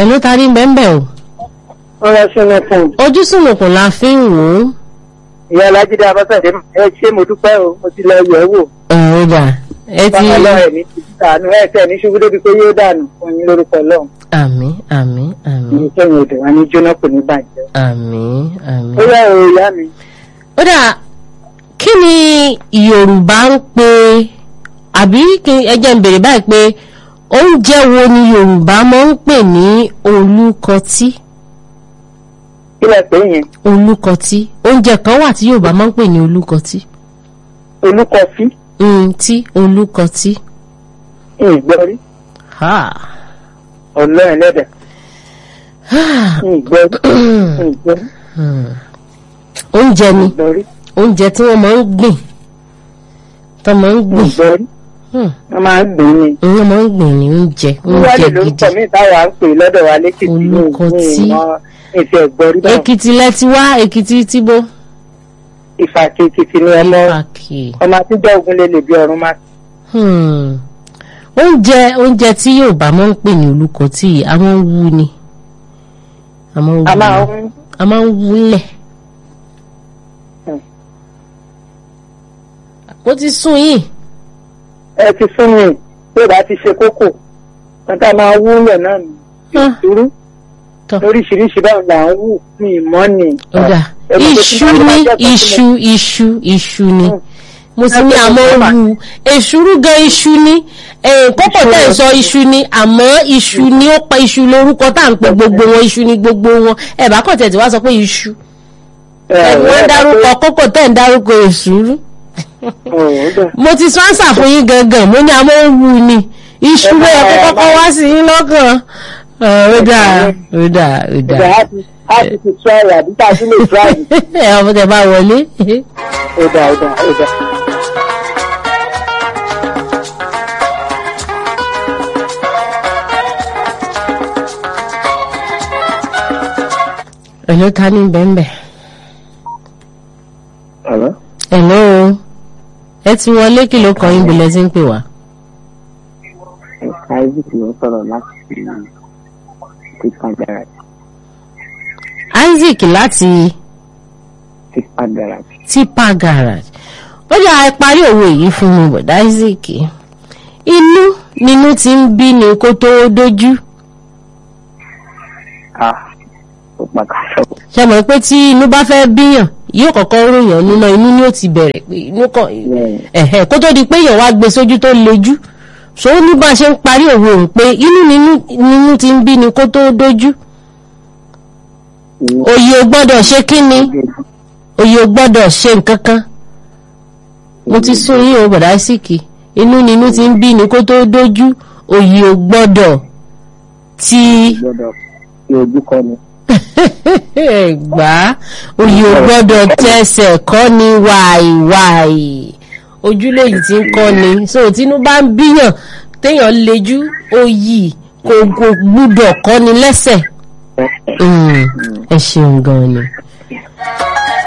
ló tarí bẹ́ẹ̀ o ọ̀rọ̀ sínú fún un. ojú sùnùkùn la fi ń wò ó ìyá alájídé abọ́sàdé ẹ ṣé mo dúpẹ́ o mo ti lọ yẹ̀ ẹ́ wò. ẹ̀ ó dà ẹ ti bákan lọ ẹ̀ ní ti dànù ẹ̀ tẹ̀ ní ṣubú débi pé yóò dànù fún yín lórúkọ lọ́hùn. àmì àmì àmì ní sẹ́yìn odò wa ní jóná kò ní bàjẹ́. àmì àmì. ó yà ó ìyá mi. ó dà kí ni yorùbá ń pe àbí kí ẹ jẹ́ ń bèrè báyìí pé oúnjẹ wo ni yorùbá máa ń pè ní olùkọtí kí lẹ pé yẹn olùkọtí oúnjẹ kan wà tí yorùbá máa ń pè ní olùkọtí olúkọfí mm, tí olùkọtí. ìgbọ́rí Ha. ọlọ́run lẹ́dẹ̀ ìgbọ́rí ìgbọ́rí Hmm. oúnjẹ ni ìgbọ́rí oúnjẹ tí wọ́n máa ń gbìn tó máa ń gbìn ìgbọ́rí Hmm. wọ́n máa ń gbìn ní. wọ́n máa ń gbìn ní oúnjẹ wíwá oúnjẹ lè gidi lórúkọ mi táwa ń pè lọ́dọ̀ wa lẹ́kìtì ní Olúkọtí. ìmọ̀ ìfẹ́ ìgbọ́rí náà èkìtì lẹ ti wá èkìtì tìbó ìfàkì èkìtì ni ọmọ ìfàkì ọmọ àtijọ́ ogun lè lè bí ọ̀run máa Hmm. oúnjẹ oúnjẹ tí yorùbá máa ń pè ní olùkọtí yìí a máa ń wú ni a máa ń a wú máa ni. ń a máa ń wúlẹ̀ Hmm. ó ti sún yìí ẹ ti fún mi pé bá ti ṣe kókò nǹkan máa wú lẹ̀ náà ní Ah. ìdúró tọ́ lóríṣiríṣi báwo là ń wù ní ìmọ̀ ni. ó dà Ẹ mọ̀ pé tí iṣu bá ní jẹ́ kó iṣu iṣu iṣu ni Hmm. mo sì ní Ẹ àmọ́ bẹ̀rẹ̀ wu èṣùrú gan iṣu ni eh, kókò Iṣu tẹ̀ ń rẹ̀. sọ iṣu ni àmọ́ iṣu ni ó pa iṣu lórúkọ tá à ń pe gbogbo wọn iṣu ni gbogbo wọn ẹ bá kàn tẹ̀ tí wá sọ pé iṣu ẹ wọ́n dárúkọ kókò tẹ̀ ń dárúkọ èṣùrú mo ti sponsor fún yín gangan mo ní àmọ́ wu ni iṣu ló yẹ kó kọ́kọ́ wá sí yín lọ́kàn Ah, ó dáa ó dáa ó ìgbà dáa á ti á ti ti try àbí tá a ti lè try ẹ ọmọ tẹ bá wọlé ó dà ó dà ó dà. ẹ̀ló ta ní bẹ́ẹ̀nbẹ́ Hello? ẹ̀ló ẹ ti wọlé kí ló kọ́ yín bí lẹ́sìn ń pè wá. ẹ̀ka isaac ló sọ̀rọ̀ láti tipa garage Isaac láti tipa garage. tipa garage ó yà ẹ parí òwe yìí fún mi bọ̀dá Isaac inú nínú ti ń bí ni kó tó dójú a ó pàkàṣọ. ṣe mọ̀ pé tí inú bá fẹ́ bíyàn yóò kọ́kọ́ ròyàn nínú inú ni ó ti bẹ̀rẹ̀ pé inú kan ẹ̀hẹ̀ kó tó di pé èèyàn wá gbé sójú tó lejú so ó ní bá a ṣe ń parí òwe òun pé inú nínú nínú ti ń bí ni kó tó dójú òye ò gbọ́dọ̀ ṣe kí ni òye ò gbọ́dọ̀ ṣe nǹkan kan mo ti sún yín o bọ̀dá síkì inú nínú ti ń bí ni kó tó dójú òye ò gbọ́dọ̀ ti gbọ́dọ̀ fi ojú kọ ni. gbà òye ò gbọ́dọ̀ tẹsẹ̀ kọ́ ni wàìwàì ojúlé yìí ti ń kọ́ ni so tínú bá ń bíyàn téèyàn lejú òyì kò kò gbúdọ̀ kọ́ ni lẹ́sẹ̀ Mm, ẹ ṣeun gan ni.